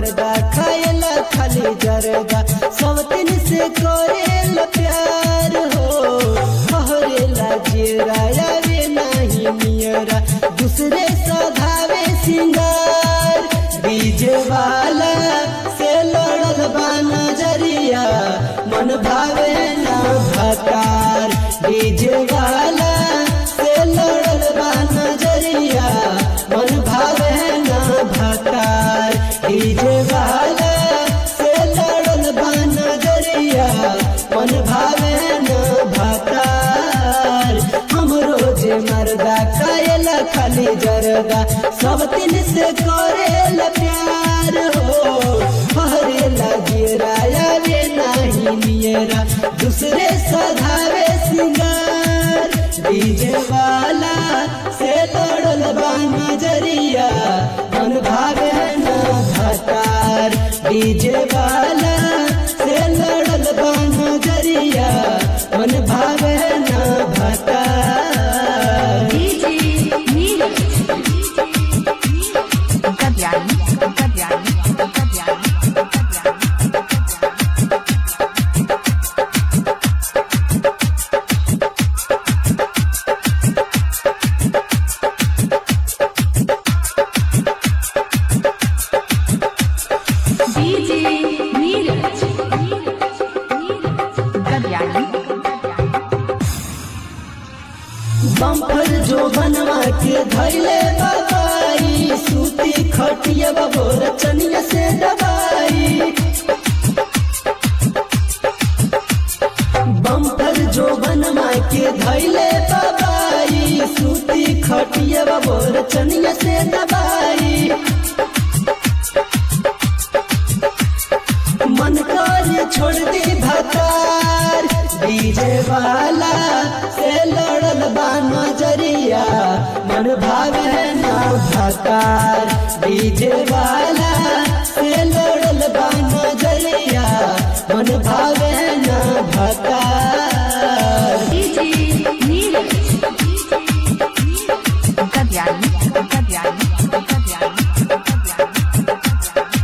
मर्दा खाएला खाली जरदा सब दिन से करेला प्यार हो हरेला जेरा आवे नाही नियरा दूसरे सधावे सिंगार डीजे वाला से लड़ल बा नजरिया मन भावे ना भकार डीजे वाला से लड़ल बा नजरिया मन भावे ना भकार डीजे वाला से लड़ल बा नजरिया मन भावे ना भकार हम रोज मर्दा खाएला खाली जरदा सब दिन से करेला प्यार हो हरेला जेरा आवे नाही नियरा दूसरे सधावे सिंगार डीजे वाला से लड़ल बा नजरिया मन भावे ना भकार डीजे वाला से लड़ल बा नजरिया मन भावे ना भकार DJ Neeraj. Kadyani, Kadyani, Kadyani, Kadyani. DJ Neeraj. Kadyani, Kadyani. बम्फर जो बनवा के धैले बाबाई सूती खटिया बबोर चनिया से दबाई बम्फर जो बनवा के धैले बाबाई सूती खटिया बबोर चनिया से दबाई मन कर छोड़ दी भतार डीजे वाला से लड़ल बा नजरिया मन भावे ना भतार डीजे वाला से लड़ल बा नजरिया मन भावे ना भतार DJ Neeraj. Kadyani, Kadyani, Kadyani, Kadyani.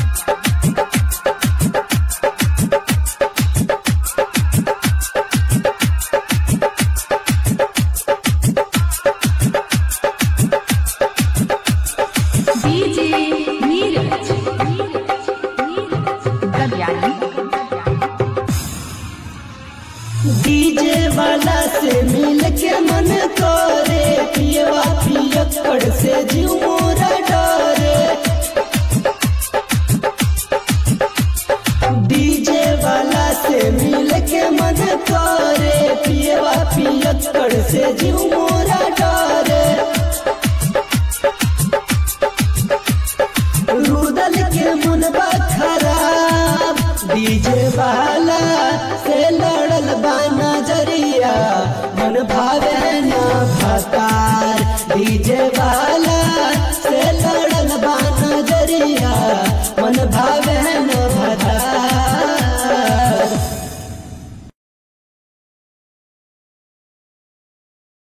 DJ Neeraj. Kadyani, Kadyani. DJ वाला से मिल के मन करे पियवा पियक्कड़ से जीव मोरा डरे डीजे वाला से मिल के मन करे पियवा पियक्कड़ से जीव मोरा डरे रुदल के मुनबा खराब डीजे वाला से लड़ल बा नजरिया मन भावे ना भतार डीजे वाला